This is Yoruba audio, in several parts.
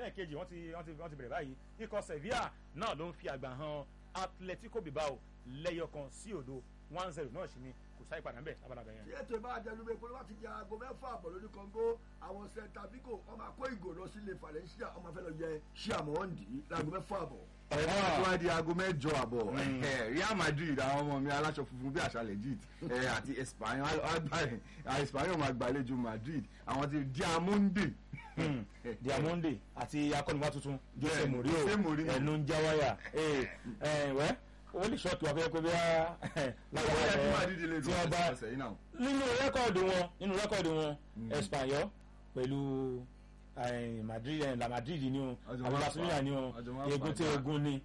ẹlẹ́ẹ̀kejì wọ́n ti wọ́n ti wọ́n ti bẹ̀rẹ̀ báyìí ikọ̀ Sevilla náà ló ń fi àgbà hàn Atletico Bilbao lẹ́yọkan sí òdo one zero náà sì ni kò sáyé padà ń bẹ̀ lábàdàbẹ̀ yẹn. tí ètò ìbá àjẹnubẹ pé wọ́n ti di aago mẹ́fà àbọ̀ lórí Congo àwọn Celta Vigo wọ́n máa kó ìgò lọ sílé Valencia wọ́n máa fẹ́ lọ yẹ ṣé àmọ́ wọ́n dì í láago mẹ́fà àbọ̀. ọ̀rẹ́ náà tó wá di aago mẹ́jọ àbọ̀ ẹ̀, Real Madrid àwọn ọmọ mi aláṣọ funfun bí àṣà legit ẹ̀, àti Espanyol agbáyé Espanyol máa gbàlejò Madrid àwọn ti Diamonde. Diamonde àti akọ́niwá tuntun Jose Bẹ́ẹ̀ni, Mourinho Jose Mourinho. ẹnu ń já wáyà ẹ ẹ wẹ́ ó lè ṣọ́ọ̀tù wá fẹ́ pé bí ó yẹ kí Madrid lè tí dùn wọ́n bá ọ̀sẹ̀ yìí náà. nínú rẹ́kọ̀dù wọn nínú rẹ́kọ̀dù wọn Espanyol pẹ̀lú eh, Madrid eh, la Madrid ni o Ọjọ́ àbí máa Barcelona fà. ni o Ọjọ́ máa egun fà tí já. egun ni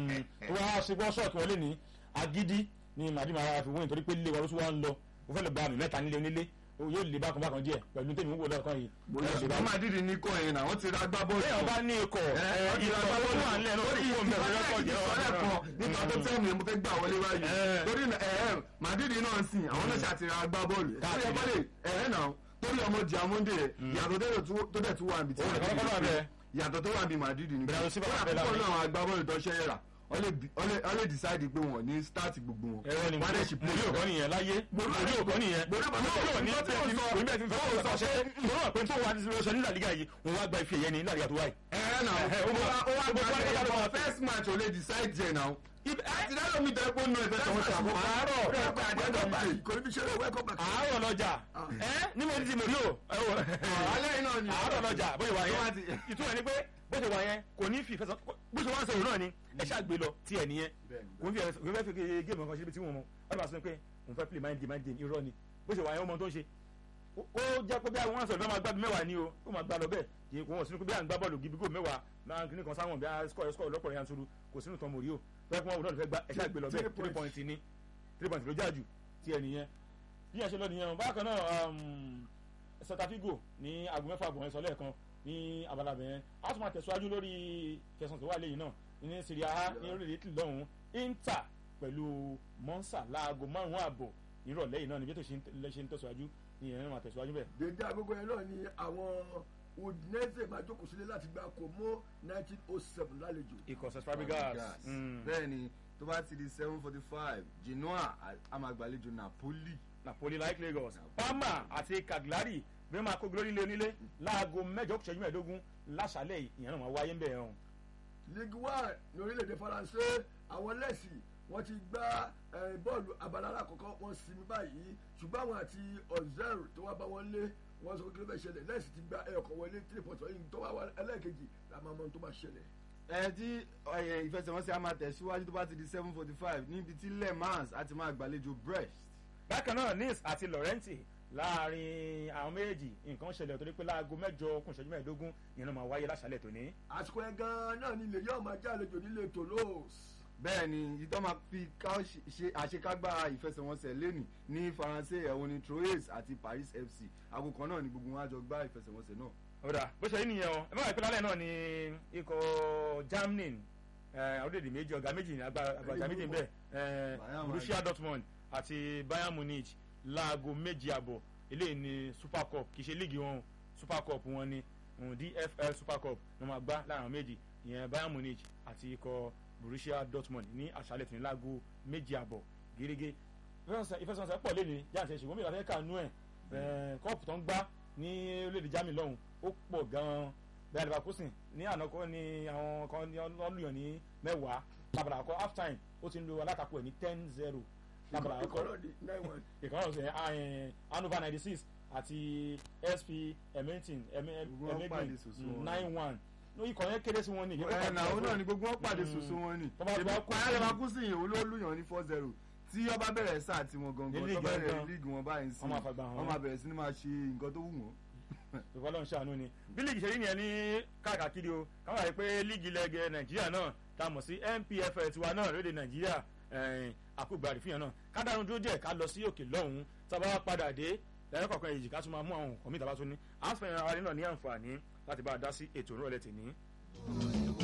tó wá ṣe bọ́ ṣọ́ọ̀kì wọlé ní agídí ni Madrid máa fi wọ́n nítorí pé lílé wọn ló tún wá ń lọ ó fẹ́ lọ gba àmì mẹ́ta nílé onílé ó yóò lè bákan bákan díẹ̀ pẹ̀lú tèmi ń wò lọ́ọ̀kan yìí ó lè ṣùgbọ́n bákan. Madrid ní kọ́ ẹ̀yìn náà wọ́n ti ra gbá bọ́ọ̀lù. bẹ́ẹ̀ ọba ní ikọ̀ ikọ̀ tó wà nílẹ̀ náà ó kó mẹ́rin rẹ́kọ̀dù yẹn wà ìsọ̀rẹ́ kan nípa tó tẹ́ mi mo fẹ́ gbà wọlé báyìí Eh. torí ẹ̀ẹ́ Madrid náà ń sìn àwọn náà ṣàtìrà agbá bọ́ọ̀lù Káàkiri. ẹ̀ bọ́lẹ̀ ẹ̀ẹ́ náà torí ọmọ Diamonde rẹ̀ yàtọ̀ tó dẹ̀ tú- tó dẹ̀ tún wà níbi tí Òun nìkan Madrid kọ́ ló wà ní bẹ́ẹ̀. yàtọ̀ tó wà níbi Madrid ní Bernardo Silva wà bẹ́ẹ̀ púpọ̀ láàrin. náà àwọn agbábọ́ọ̀lù tó ṣẹ́ yẹra wọ́n lè decide pé wọ́n ní start gbogbo wọn ẹ̀rọ ni wọ́n á dẹ̀ ṣì play mòrí òkọ́ nìyẹn láyé mòrí òkọ́ nìyẹn Mourinho mòrí òkọ́ ní nǹkan tí bẹ́ẹ̀ mo ti sọ- fún bẹ́ẹ̀ ti fẹ́ fún ọ̀sán ṣe mòrí òkọ́ pé tó wà ní sọ nílà lígà yìí òun wá gba ife ẹ̀yẹ ní nílà lígà tó wáyé. ẹ̀ẹ́ náà Ẹ̀hẹ́, ó ó wá wá- ó wá ó gba wá ẹ̀yẹ gba for first match ò lè decide jẹ náà àti dáná mi tẹ́ pé nù ẹ̀fẹ́ tọ̀wọ́ sí àkókò àárọ̀ àdéhùn kò ní bí ṣe lè wẹ́kọ̀ bàkà. àárọ̀ lọ́jà ẹ́ ní mo ti mòrí o alẹ́ yìí náà ni àárọ̀ lọ́jà bó ṣe wà Tó bá yẹn ti- ìtumọ̀ ni pé bó ṣe wà yẹn kò ní fi ìfẹsọ̀ bó ṣe wà ń sọ̀rọ̀ náà ni ẹ ṣáà gbé lọ tí ẹ nìyẹn kò ní fi ẹ- kò ní fẹ́ fi géèmù kan ṣe ibi tí wọ́n mọ̀ wọ́n bá sọ pé òun fẹ́ play mind game mind game irọ́ ni bó ṣe wà yẹn ó mọ tó ń ṣe ó ó jẹ́ pé bí àwọn wọn sọ̀rọ̀ bí wọ́n máa gbá bí mẹ́wàá ni o ó máa gbá lọ bẹ́ẹ̀ kì í kò wọ́n sínú pé bí à ń gbá bọ́ọ̀lù gidi gò mẹ́wàá máa ń kíní kan sáwọn bí a score score lọ́pọ̀ yanturu kò sínú tán mòrí o fẹ́ kí wọ́n wò náà fẹ́ gbá ẹ ṣáà gbé lọ bẹ́ẹ̀ Three three point ni three point ló jáàjù tí ẹ nìyẹn bí ẹ ṣe lọ nìyẹn o bákan náà um, Celta Vigo ní aago mẹ́fà àbọ̀ yẹn sọ lẹ́ẹ̀kan ní abala bẹ̀yẹn a tún máa tẹ̀síwájú lórí kẹsàn tó wà lẹ́yìn náà ní Serie A ní orílẹ̀ èdè lọ́hùn Inter pẹ̀lú Monza láago márùn-ún àbọ̀ nírọ̀lẹ́ yìí náà níbi tó ṣe ń ṣe ń tẹ̀síwájú ìyẹn náà máa tẹ̀síwájú bẹ́ẹ̀. dédé agogo yẹn náà ni àwọn Udinese máa jókòó sílé láti gba Como nineteen oh seven lálejò. ikọ̀ Cesc Fabregas mm, bẹ́ẹ̀ ni tó bá ti di seven forty five Genoa a máa gbàlejò Napoli Napoli like Lagos Parma àti Cagliari bí wọ́n máa kó glory lé onílé láago mẹ́jọ kù ṣẹ́jú mẹ́ẹ̀ẹ́dógún láṣálẹ̀ yìí ìyẹn náà máa wáyé ń bẹ̀ hàn. Ligue one ní orílẹ̀-èdè Faransé àwọn lẹ́sì wọ́n ti gbá eh, bọ́ọ̀lù abala alákọ̀ọ́kọ́ wọ́n sinmi báyìí ṣùgbọ́n àwọn àti ọ̀zẹ́rù tó wá bá wọn lé wọ́n sọ pé kí ló fẹ́ ṣẹlẹ̀ lẹ́sì ti gba ẹ̀ọ̀kan wọlé three point ọ̀yìn tó wá wá ẹlẹ́ẹ̀kejì la máa mọ ohun tó máa ṣẹlẹ̀. ẹ tí ẹ, ìfẹsẹ̀wọnsẹ̀ a máa tẹ̀síwájú tó bá ti di seven forty five níbi tí Le Mans a ti máa gbàlejò Brest bákan náà Nice àti Laurenti láàrin àwọn méjèèjì nǹkan ṣẹlẹ̀ torí pé láago mẹ́jọ kún ìṣẹ́jú mẹ́ẹ̀ẹ́dógún ìyẹn náà máa wáyé láṣálẹ̀ tòní. àsìkò ẹ̀ gan-an náà ni ilé yóò máa já àlejò nílé Toulouse. bẹ́ẹ̀ ni ìtọ́ máa fi ká ṣe àṣekágbá ìfẹsẹ̀wọnsẹ̀ lẹ́nì ní Faransé ẹ̀wọ̀n ní Troyes àti Paris FC aago kan náà ni gbogbo wọn á jọ gbá ìfẹsẹ̀wọnsẹ̀ náà. ọ̀dà bó ṣe rí nìyẹn o ẹ má wà pé lálẹ́ náà ni ikọ̀ Germany eh, orílẹ̀-èdè méjì ọ̀gá méjì ní agbára méjì ń bẹ eh, Bayern Borussia Dortmund àti Bayern Munich láago méjì àbọ̀ eléyìí ni Super Cup kì í ṣe líìgì wọn o Super Cup wọn ni um, DFL Super Cup ní wọn máa gbá láàrin àwọn méjì ìyẹn Bayern Munich àti ikọ̀ Borussia Dortmund ní àṣálẹ̀ tòní láago méjì àbọ̀ gẹ́gẹ́ ìfẹsẹ̀wọnsẹ̀ pọ̀ lé ní jáǹtẹ̀ ṣùgbọ́n mi ìlàfẹ́ kànú ẹ̀ kọ́ọ̀pù tó ń gbá ní orílẹ̀-èdè Germany lọ́hùn ó pọ̀ gan-an bẹ́ẹ̀ Leverkusen ní àná kọ́ ni àwọn kan ní ọlọ́yàn ní mẹ́wàá lábàrà àkọ́ half time ó ti ń lo alátakò ẹ̀ ní ten zero lábàrà àkọ́ ìkọ̀rọ̀ di nine one. ìkànnì ọ̀sẹ̀ Hannover ninety six àti SP Edmonton Gbogbo wọn pàdé soso wọn. nine one ikọ̀ yẹn kéré sí wọn ní ẹ nà ó náà ni gbogbo wọn pàdé soso wọn ni Tó bá gba kú- ìpàdé Leverkusen yìí olólùyàn ní four zero tí ọba bẹ̀rẹ̀ sáà tí wọn gangan Ní tó líìgì bẹ̀rẹ̀ gangan. líìgì wọn báyìí sí Wọ́n máa fagbá hàn wọ́n máa bẹ̀rẹ̀ sí ni máa ṣe nǹkan tó wù wọ́n. ìfọlọ́ ń ṣàánú ni bí líìgì ṣe rí nìyẹn ní káàkiri o káwọn àyè pé líìgì lẹ́gẹ̀ nàìjíríà náà tá a mọ̀ sí NPFL tiwa náà lóde nàìjíríà àkúgbàrí fìyàn náà ká dánu dúró díẹ̀ ká lọ sí òkè lọ́hùn-ún tá a bá padà dé lẹ́yìn kọ̀ọ̀kan èjì ká tún máa mú àwọn nǹkan mìíràn bá tún ní àásùpẹ̀ ìrìn àwọn náà ní àǹfààní láti bá a dá sí ètò ìrọ̀lẹ́ tèmi.